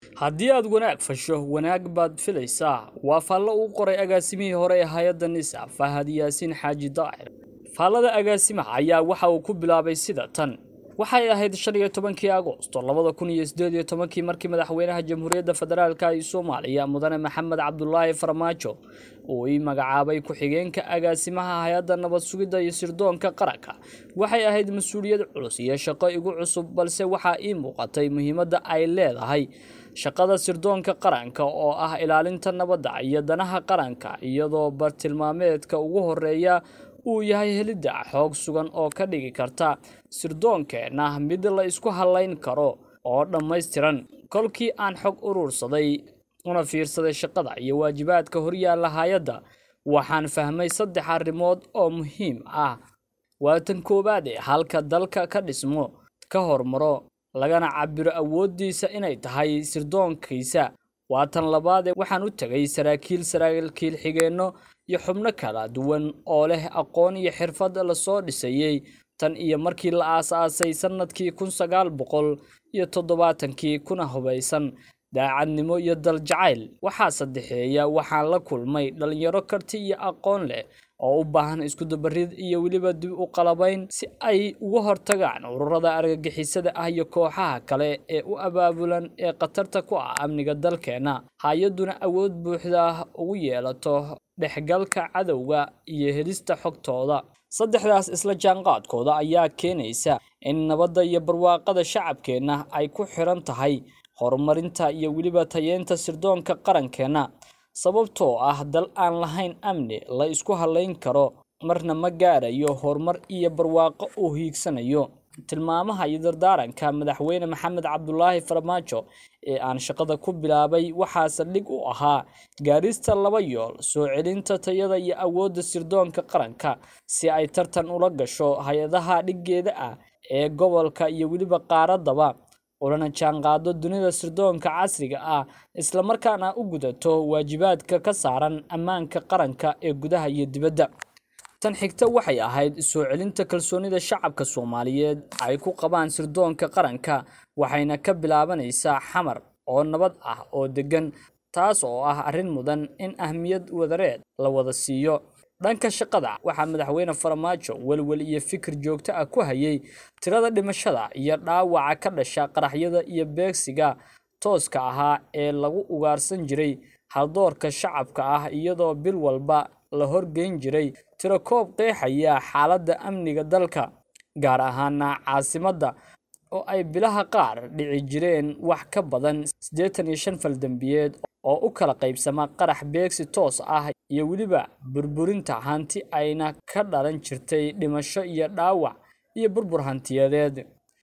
haddii aad wanaag fasho wanaag baad filaysaa waa faallo uu qoray agaasimihii hore ee hay-adda nisa fahad yaasiin xaaji daa'ir faallada agaasimaha ayaa waxa uu ku bilaabay sida tan waxay ahayd shan iyo tobankii agoosto labada kun iyo sideed iyo tobankii markii madaxweynaha jamhuuriyadda federaalka ee soomaaliya mudane maxamed cabdulaahi farmaajo uu ii magacaabay ku-xigeenka agaasimaha hay-adda nabad sugidda iyo sirdoonka qaranka waxay ahayd mas-uuliyad culus iyo shaqo igu cusub balse waxaa ii muuqatay muhiimadda ay leedahay shaqada sirdoonka qaranka oo ah ilaalinta nabadda iyo danaha qaranka iyadoo bartilmaameedka ugu horeeya uu yahay helidda xoog sugan oo ka dhigi karta sirdoonkeenna mid la isku hallayn karo oo dhammaystiran kolkii aan xog urursaday una fiirsaday shaqada iyo waajibaadka horyaalla hay-adda waxaan fahmay saddex arrimood oo muhiim ah waa tan koowaade halka dalka ka dhismo ka hormaro lagana cabiro awooddiisa inay tahay sirdoonkiisa waa tan labaadee waxaan u tegay saraakiil saraakiil xigeenno iyo xubno kala duwan oo leh aqoon iyo xirfad lasoo dhisayey tan iyo markii la aas-aasay sannadkii kun sagaal boqol iyo toddobaatankii kuna hubaysan daacadnimo iyo daljacayl waxaa saddexeeya waxaan la kulmay dhallinyaro karti iyo aqoon leh oo u baahan iskudabarid iyo weliba dib u qalabayn si ay uga hortagaan ururada argagixisada ah iyo kooxaha kale ee u abaabulan ee khatarta ku ah amniga dalkeenna hay-adduna awood buuxda ugu yeelato dhexgalka cadowga iyo helista xogtooda saddexdaas isla jaanqaadkooda ayaa keenaysa in nabadda iyo barwaaqada shacabkeenna ay ku xiran tahay horumarinta iyo weliba tayeenta sirdoonka qarankeenna sababtoo ah dal aan lahayn amni la isku hallayn karo marna ma gaarayo horumar iyo barwaaqo uu hiigsanayo tilmaamaha iyo dardaaranka madaxweyne maxamed cabdulaahi farmaajo ee aan shaqada ku bilaabay waxaa saldhig u ahaa gaarista laba yool soo celinta tayada iyo awoodda sirdoonka qaranka si ay tartan ula gasho hay-adaha dhiggeeda ah ee gobolka iyo weliba qaaradaba ulana jaanqaado dunida sirdoonka casriga ah islamarkaana u gudato waajibaadka ka saaran ammaanka qaranka ee gudaha iyo dibadda tan xigta waxay ahayd soo celinta kalsoonida shacabka soomaaliyeed ay ku qabaan sirdoonka qaranka waxayna ka bilaabanaysaa xamar oo nabad ah oo deggan taas oo ah arrin mudan in ahmiyad wadareed la wada siiyo dhanka shaqada waxaa madaxweyne farmaajo welwel iyo fikir joogto ah ku hayay tirada dhimashada iyo dhaawaca ka dhasha qaraxyada iyo beegsiga tooska ahaa ee lagu ugaarsan jiray haldoorka shacabka ah iyadoo bil walba la horgeyn jiray tiro koob qeexaya xaaladda amniga dalka gaar ahaana caasimadda oo ay bilaha qaar dhici jireen wax ka badan siddeetan iyo shan faldembiyeed oo u kala qaybsama qarax beegsi toos ah iyo weliba burburinta hanti ayna ka dhalan jirtay dhimasho iyo dhaawac iyo burbur hantiyadeed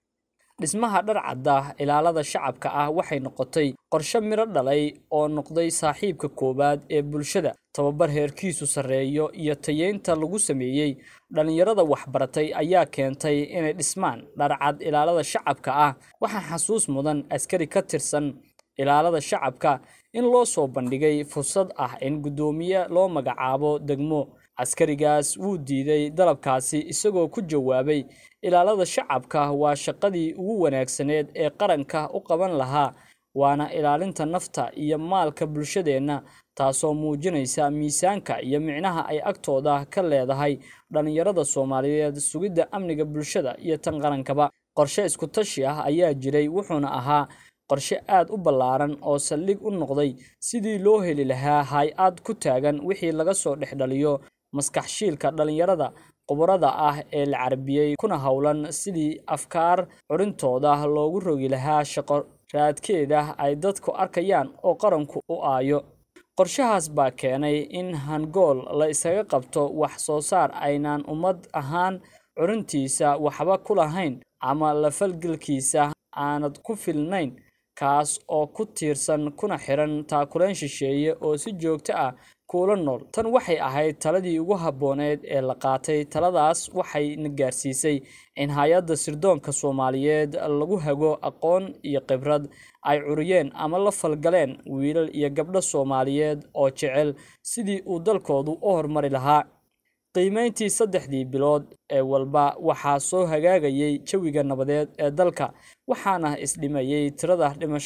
dhismaha dharcadda ilaalada shacabka ah waxay noqotay qorshe miro dhalay oo noqday saaxiibka koowaad ee bulshada tababar heerkiisu sarreeyo iyo tayeynta lagu sameeyey dhallinyarada waxbaratay ayaa keentay inay dhismaan dharcad ilaalada shacabka ah waxaa xasuus mudan askari ka tirsan ilaalada shacabka in loo soo bandhigay fursad ah in guddoomiye loo magacaabo degmo askarigaas wuu diiday dalabkaasi isagoo ku jawaabay ilaalada shacabka waa shaqadii ugu wanaagsaneed ee qaranka u qaban lahaa waana ilaalinta nafta iyo maalka bulshadeenna taasoo muujinaysa miisaanka iyo micnaha ay agtooda ka leedahay dhallinyarada soomaaliyeed sugidda amniga bulshada iyo tan qarankaba qorshe iskutashi ah ayaa jiray wuxuuna ahaa qorshe aad u ballaaran oo saldhig u noqday sidii loo heli lahaa hay-ad ku taagan wixii laga soo dhexdhaliyo maskaxshiilka dhallinyarada khubarada ah ee la carbiyey kuna howlan sidii afkaar curintooda loogu rogi lahaa shaqo raadkeeda ay dadku arkayaan oo qaranku u aayo qorshahaas baa keenay in hangool la isaga qabto wax soo saar aynaan ummad ahaan curintiisa waxba ku lahayn ama la falgelkiisa aanad ku filnayn kaas oo ku tiirsan kuna xiran taakuleen shisheeye oo si joogto ah kuula nool tan waxay ahayd taladii ugu habbooneed ee la qaatay taladaas waxayna gaarsiisay in hay-adda sirdoonka soomaaliyeed lagu hago aqoon iyo khibrad ay curiyeen ama la falgaleen wiilal iyo gabdho soomaaliyeed oo jecel sidii uu dalkoodu u horumari lahaa qiimeyntii saddexdii bilood ee walba waxaa soo hagaagayay jawiga nabadeed ee dalka waxaana isdhimayey tirada dhimashada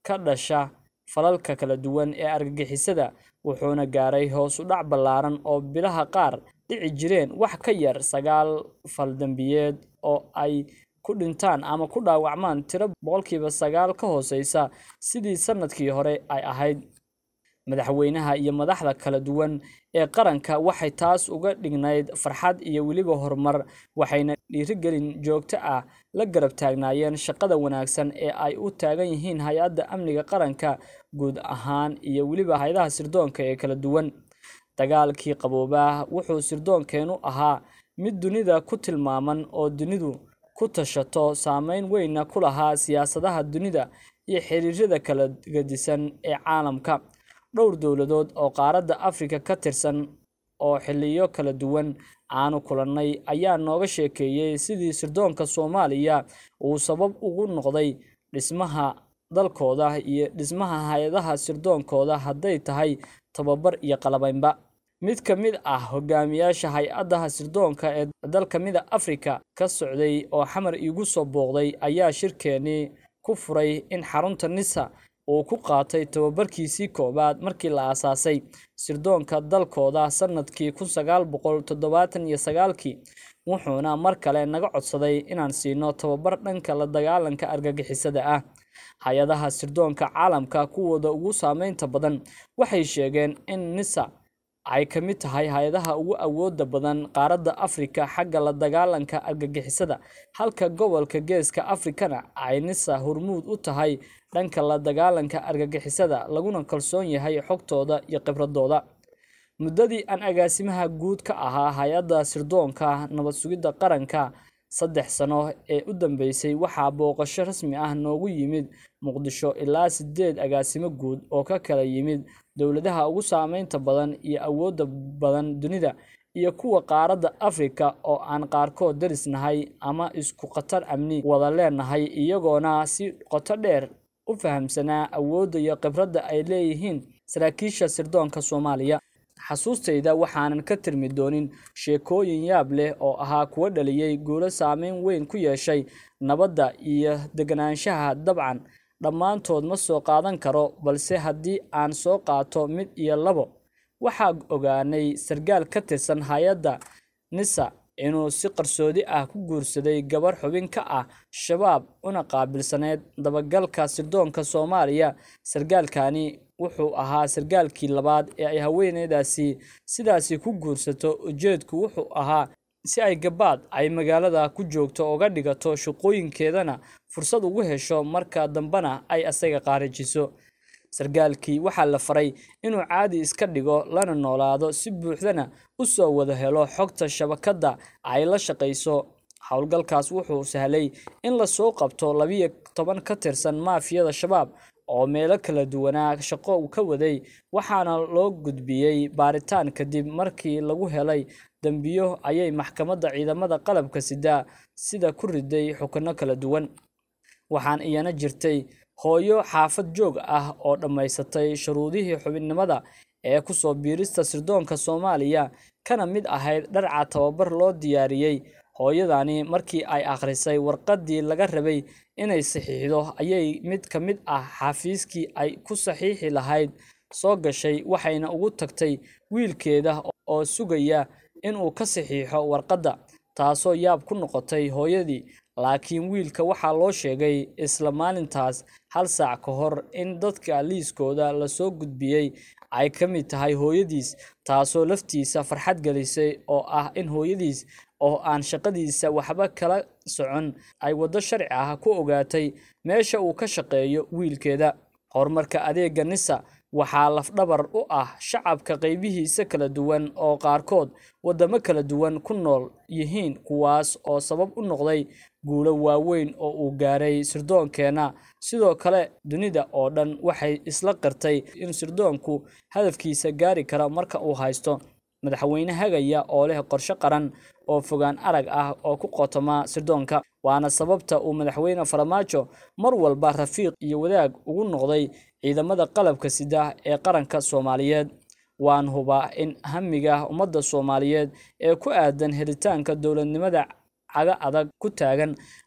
ka dhasha falalka kala duwan ee argagixisada wuxuuna gaaray hoos u dhac ballaaran oo bilaha qaar dhici jireen wax ka yar sagaal fal dembiyeed oo ay ku dhintaan ama ku dhaawacmaan tiro boqolkiiba sagaal ka hooseysa sidii sanadkii hore ay ahayd madaxweynaha iyo madaxda kala duwan ee qaranka waxay taas uga dhignayd farxad iyo weliba horumar waxayna dhiirigelin joogto ah la garab taagnaayeen shaqada wanaagsan ee ay u taagan yihiin hay-adda amniga qaranka guud ahaan iyo weliba hay-adaha sirdoonka ee kala duwan dagaalkii qaboobaa wuxuu sirdoonkeennu ahaa mid dunida ku tilmaaman oo dunidu ku tashato saameyn weynna ku lahaa siyaasadaha dunida iyo xiriirada kala gedisan ee caalamka dhowr dowladood oo qaaradda afrika ka tirsan oo xiliyo kala duwan aanu kulannay ayaa nooga sheekeeyey sidii sirdoonka soomaaliya uu sabab ugu noqday dhismaha dalkooda iyo dhismaha hay-adaha sirdoonkooda hadday tahay tababar iyo qalabaynba mid ka mid ah hogaamiyaasha hay-adaha sirdoonka ee dalka mida afrika ka socday oo xamar iigu soo booqday ayaa shirkeenii ku furay in xarunta nisa uu ku qaatay tababarkiisii koowaad markii la aasaasay sirdoonka dalkooda sanadkii kun sagaal boqol toddobaatan iyo sagaalkii wuxuuna mar kale naga codsaday inaan siino tababar dhanka la dagaalanka argagixisada ah hay-adaha sirdoonka caalamka kuwooda ugu saameynta badan waxay sheegeen in nisa ay ka mid tahay hay-adaha ugu awooda badan qaaradda afrika xagga la dagaalanka argagixisada halka gobolka geeska afrikana ay nisa hormuud u tahay dhanka la dagaalanka argagixisada laguna kalsoon yahay xogtooda iyo khibradooda muddadii aan agaasimaha guud ka ahaa hay-adda sirdoonka nabad sugidda qaranka saddex sano ee u dambeysay waxaa booqasho rasmi ah noogu yimid muqdisho ilaa sideed agaasimo guud oo ka kala yimid dowladaha ugu saameynta badan iyo awoodda badan dunida iyo kuwa qaaradda afrika oo aan qaarkood darisnahay ama isku khatar amni wada leenahay iyagoona si qoto dheer u fahamsanaa awoodda iyo khibradda ay leeyihiin saraakiisha sirdoonka soomaaliya xasuustayda waxaanan ka tirmi doonin sheekooyin yaab leh oo ahaa kuwa dhaliyey guulo saameyn weyn ku yeeshay nabadda iyo deganaanshaha dabcan dhammaantood ma soo qaadan karo balse haddii aan soo qaato mid iyo labo waxaa ogaanay sargaal ka tirsan hay-adda nisa inuu si qarsoodi ah ku guursaday gabar xubin ka ah shabaab una qaabilsaneyd dabagalka sirdoonka soomaaliya sargaalkani wuxuu ahaa sargaalkii labaad ee ay haweeneydaasi sidaasi ku guursato ujeedku wuxuu ahaa si ay gabaad ay magaalada ku joogto uga dhigato shaqooyinkeedana fursad ugu hesho marka dambena ay asaga qaarajiso sargaalkii waxaa la faray inuu caadi iska dhigo lana noolaado si buuxdana u soo wada helo xogta shabakadda ay la shaqayso howlgalkaas wuxuu sahlay in lasoo qabto labiyo toban ka tirsan maafiyada shabaab oo meelo kala duwanaa shaqo ka waday waxaana loo gudbiyey baaritaan kadib markii lagu helay dembiyo ayay maxkamadda ciidamada qalabka sida sida ku riday xukuno kala duwan waxaan iyana jirtay hooyo xaafad joog ah oo dhammaysatay shuruudihii xubinnimada ee kusoo biirista sirdoonka soomaaliya kana mid ahayd dharca tababar loo diyaariyey hooyadani markii ay akhrisay warqaddii laga rabay inay saxiixdo ayay mid ka mid ah xafiiskii ay ku saxiixi lahayd soo gashay waxayna ugu tagtay wiilkeeda oo sugaya inuu ka saxiixo warqadda taasoo yaab ku noqotay hooyadii laakiin wiilka waxaa loo sheegay isla maalintaas hal saac ka hor in dadka liiskooda lasoo gudbiyey ay ka mid tahay hooyadiis taasoo laftiisa farxad gelisay oo ah in hooyadiis oo aan shaqadiisa waxba kala socon ay waddo sharci ah ku ogaatay meesha uu ka shaqeeyo wiilkeeda horumarka adeega nisa waxaa lafdhabar u ah shacabka qaybihiisa kala duwan oo qaarkood waddamo kala duwan ku nool yihiin kuwaas oo sabab u noqday guulo waaweyn oo uu gaaray sirdoonkeenna sidoo kale dunida oo dhan waxay isla qirtay in sirdoonku hadafkiisa gaari kara marka uu haysto madaxweyne hagaya oo leh qorshe qaran oo fogaan arag ah oo ku qotoma sirdoonka waana sababta uu madaxweyne farmaajo mar walba rafiiq iyo wadaag ugu noqday ciidamada qalabka sida ee qaranka soomaaliyeed waan hubaa in hamiga ummadda soomaaliyeed ee ku aadan helitaanka dowladnimada caga adag ku taagan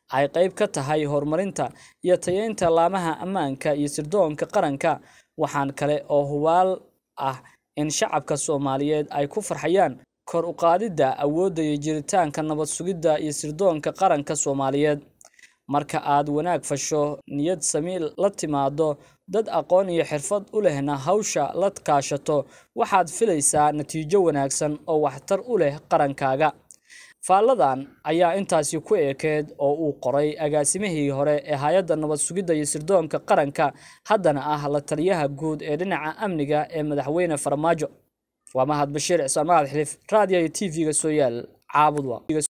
ay qayb ka tahay horumarinta iyo tayeynta laamaha ammaanka iyo sirdoonka qaranka waxaan kale oo hubaal ah in shacabka soomaaliyeed ay ku farxayaan kor u qaadidda awoodda iyo jiritaanka nabad sugidda iyo sirdoonka qaranka soomaaliyeed marka aad wanaag fasho niyad sami la timaado dad aqoon iyo xirfad u lehna hawsha la kaashato waxaad filaysaa natiijo wanaagsan oo waxtar u leh qarankaaga faalladan ayaa intaasi ku ekeed oo uu qoray agaasimihii hore ee hay-adda nabad sugidda iyo sirdoonka qaranka haddana ah la taliyaha guud ee dhinaca amniga ee madaxweyne farmaajo waa mahad bashiir cismaan mahad xilif raadiyo iyo t v-ga soo yaal caabud